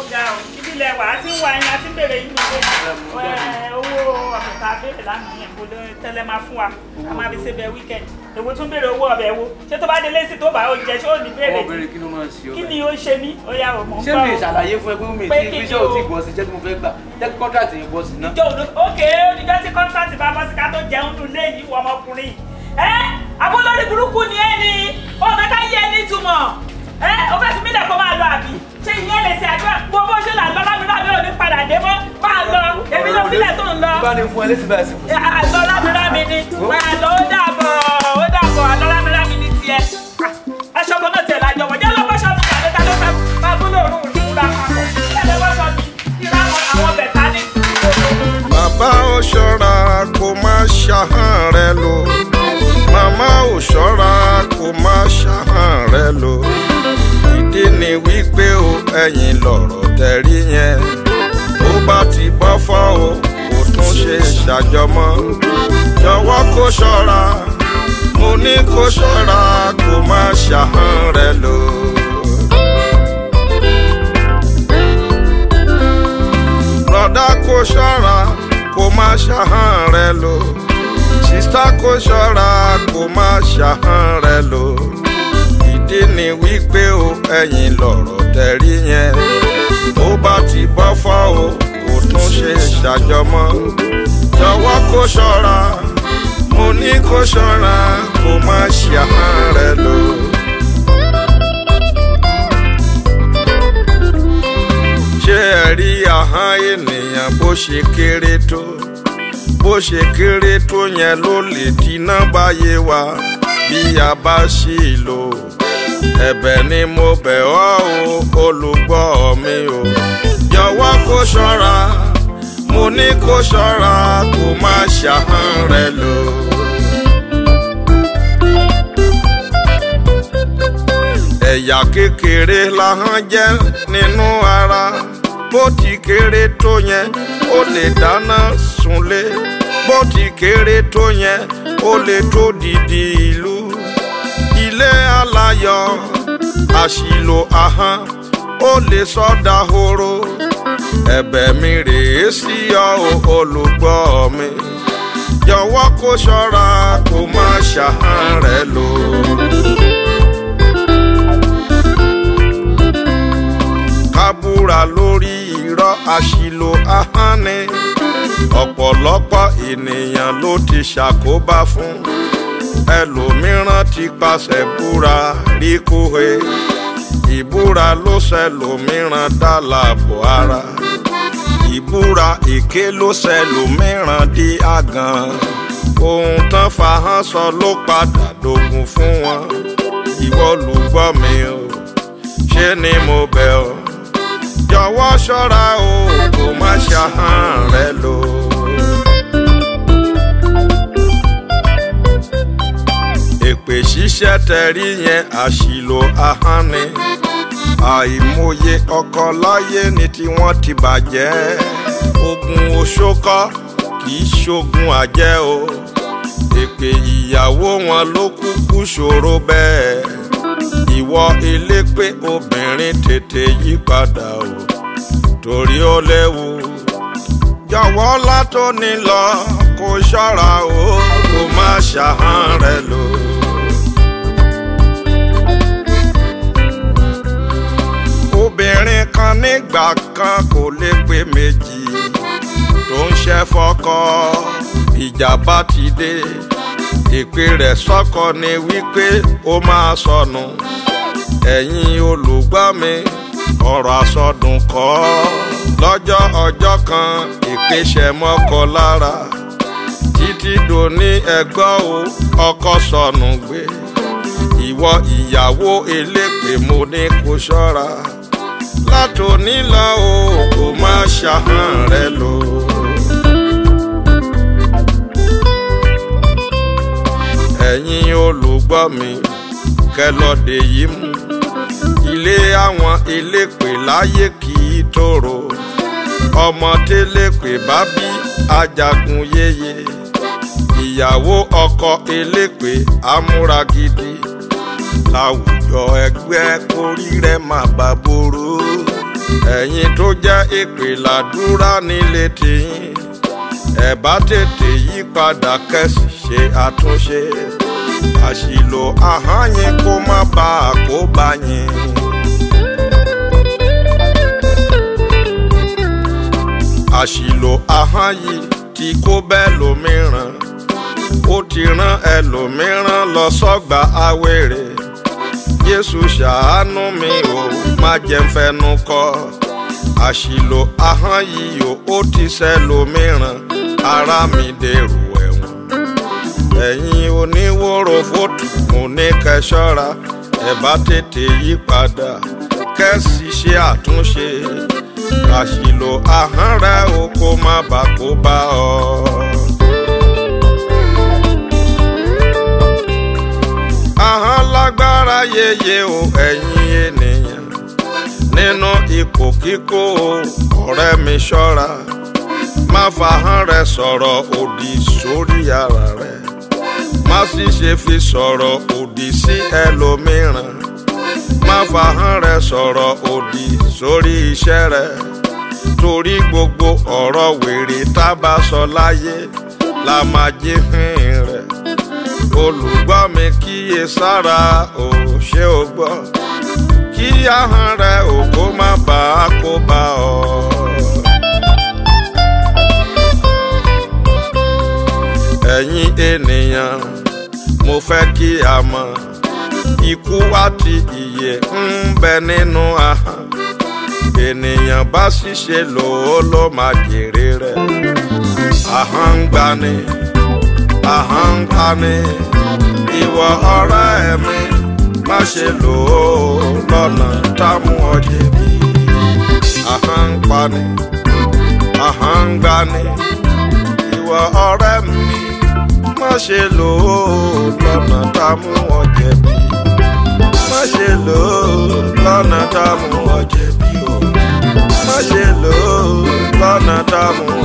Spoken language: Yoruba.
ga o ibi ilẹ̀ wà á ti ń wá yín a ti ń bèrè yín nílé ẹ owó ọ̀pẹ̀ta béèrè lánàá yẹn kó tẹ́lẹ̀ máa fún wa a máa fi ṣe bẹ weekend èwo tún bèrè owó ọbẹ̀ wo ṣé tó bá délé sí tó bá ó jẹ ṣé ò ní bèrè ọmọbìnrin kí ló máa ń ṣe ọ kí ni ó ṣe mí ó yà ò mọ̀ ń ṣé bọ̀ mi o. ṣàlàyé fún ẹ pé mi Pé ti kí ni iṣẹ́ ò o? tí gbọ́ sí iṣẹ́ tí mo fẹ́ gbà jẹ́ kí kọ́ńtàtì yẹn bọ́ sí ná. ìjọ òdo ókè oníjọ́ tí kọ́ńtàtì bá bọ́ sí ká tó jẹun dùn léyìí wọ ọmọkùnrin ẹ abúlórí burúkú ni ẹ ní ọmọ ká yẹ ní túmọ̀ ẹ o fẹ́ fi mílẹ̀ kó máa lọ àbí ṣé ìyẹn lè ṣe àdúrà gbogbo ṣe là ń lọ lámìíràn mi ò ní padà dé mọ́ máa lọ èmi ló fílẹ̀ tó ń lọ bá ní fún ẹ lẹ́sìn báyìí sí. àlọ́ lámìíràn mi ni máa lọ ó dàbọ̀ ó dàbọ̀ àlọ́ lámìíràn mi ni tiẹ̀ Ah, aṣọ kan náà tiẹ̀ lájọ wọ̀ jẹ́ lọ́kọ́ ṣọ́ọ̀bù tàbí ta ló fẹ́ máa bú lòrùn ìrúra papọ̀ ẹ̀ lọ́kọ́ ṣọ́ọ̀bù ìràwọ̀ àwọn bẹ̀ta ní bàbá ò ṣọ́ra kó má ṣàhàn rẹ lò màmá ò ṣọ́ra kó má ṣàhàn rẹ lò ìdí ni wípé o ẹ̀yìn lọ̀rọ̀ tẹ̀rí yẹn ó bá ti bọ́ fọ́ o kò tún ṣe ṣàjọmọ́ jọ̀wọ́ kó ṣọ́ra mo ní kó ṣọ́ra kó má ṣàhàn rẹ lò. Brọ̀dá kò ṣọ́ra kó má ṣàhàn rẹ lò. Sísá kò ṣọ́ra kó má ṣàhàn rẹ lò. Ìdí ni wípé o ẹ̀yìn lọ̀rọ̀ tẹ̀rí yẹn. Ó bá ti bọ́ fọ́ o kò tún ṣe ṣàjọmọ́. Jọ̀wọ́ kó ṣọ́ra mo ní kó ṣọ́ra kó má ṣàhàn rẹ lò. ṣé ẹ rí ahọ́n ènìyàn bó ṣe kéré tó bó ṣe kéré tó yẹn ló lè dínà báyé wa bí a bá ṣì lò ẹ̀bẹ̀ ni mo bẹ̀ ọ́ o olùgbọ́ mi o jọ̀wọ́ kó ṣọ́ra mo ní kó ṣọ́ra kó má ṣàhán rẹ lò. ẹ̀yà kékeré lahọ́n jẹ́ nínú ara bó ti kéré tó yẹn ó lè dáná sunlé bó ti kéré tó yẹn ó lè tó dìdì ìlú ilé aláyọ̀ àṣìlò ahọ́n ó lè sọ́dà horo ẹ̀bẹ̀ mi rèé sí ọ o, olùgbọ́ mi jọ̀wọ́ kó ṣọ́ra kó má ṣàhán rẹ lò. kábúra lórí irọ́ àṣìlò ahọ́n ni ọ̀pọ̀lọpọ̀ ènìyàn ló ti ṣàkóbá fún ẹlòmíràn ti pàṣẹ búra rí kóhe ìbúra ló ṣẹlòmíràn dá láàbò ara ìbúra èké ló ṣẹlòmíràn di àgàn ohun tán fahán sọ ló padà dògùn fún wọn ìwọ lùgbọ́ mi o ṣé ni mo bẹ̀ ọ́ jọ̀wọ́ ṣọ́ra o kò má ṣàhán rẹ lò. èpè ṣíṣẹ́ tẹ̀rí yẹn àṣìlò ahọ́n ni àìmọye ọkọ láyé ni tí wọ́n ti bàjẹ́ ogun oṣókọ́ kì í ṣogun àjẹ́ o èpè ìyàwó wọn ló kúkú ṣòro bẹ́ẹ̀ ìwọ elépè obìnrin tètè yí padà o torí ó léwu jọ̀wọ́ látòní lọ kó ṣọ́ra o kó má ṣàhán rẹ lò. obìnrin kan nígbà kan kò lè pé méjì tó ń ṣẹ́ fọ́kọ ìjà bá ti dé ìpè rẹ̀ sọ́kọ ni wípé ó máa sọnù ẹ̀yin olùgbọ́ mi ọ̀rọ̀ àsọdùn kọ́ lọ́jọ́ ọjọ́ kan ìpèsè mọ́kọ lára títí dòní ẹgbọ́ o ọkọ sọnù gbé ìwọ ìyàwó elépè mo ní kó ṣọ́ra látòní lọ o kò má ṣàhán rẹ lò. ẹ̀yin olùgbọ́ mi kẹlọ́dẹ yìí mú ilé àwọn elépè láyé kì í tòrò ọmọ télépè bá bí ajagun yéye ìyàwó ọkọ elépè amúra gidi láwùjọ ẹgbẹ́ kórí rẹ̀ má bà borò ẹ̀yin tó jẹ́ ìpè làdúrà nílé tìyín ẹ bá tètè yí padà kẹ́sì ṣe àtúnṣe àṣìlò ahọ́n yín kó má bàa kó bá yín. àṣìlò ahọ́n yìí tí kò bẹ́ẹ̀ lómìíràn ó ti rán ẹlòmíràn lọ sọ́gbà awéré jésù ṣàánú mi ò má jẹ́ ń fẹnu kọ́ àṣìlò ahọ́n yìí ò ó ti ṣẹlòmíràn ara mi dèrò ẹ̀wọ̀n ẹ̀yin oníwòrò fótó mo ní kẹ́ ṣọ́ra ẹ bá tètè yí padà kẹ́sì ṣe àtúnṣe àṣìlò ahọ́n rẹ o kó má bà kó bá ọ. ahọ́n lágbára yeye o ẹ̀yin ènìyàn nínú ipò kíkó o ọ̀rẹ́ mi ṣọ́ra má fahọ́n rẹ sọ̀rọ̀ òdì sórí ara rẹ má sì ṣe fi sọ̀rọ̀ òdì sí ẹlòmíràn má fahọ́n rẹ sọ̀rọ̀ òdì sórí iṣẹ́ rẹ torí gbogbo ọ̀rọ̀ wèrè tá bá sọ láyé la máa jí hìn rẹ̀ olùgbọ́ mi kíyè sára ò ṣe ò gbọ́ kí ahọ́n rẹ ò kó má bàa kó bá ọ. ẹ̀yin ènìyàn mo fẹ́ kí a mọ̀ ikú àti ìyè ń bẹ nínú ahọ́n ènìyàn bá ṣìṣe lò ó ló máa jèrè rẹ̀ ahọ́n ń gbani ahọ́n ń pani ìwọ ọ̀rẹ́ mi má ṣe lò ó lọ́nà támú ọ jẹ̀bi ahọ́n ń pani ahọ́n ń gbani ìwọ ọ̀rẹ́ mi má ṣe lò ó lọ́nà támú ọ jẹ̀bi má ṣe lò ó lọ́nà támú ọ jẹ̀bi o má ṣe lò ó lọ́nà támú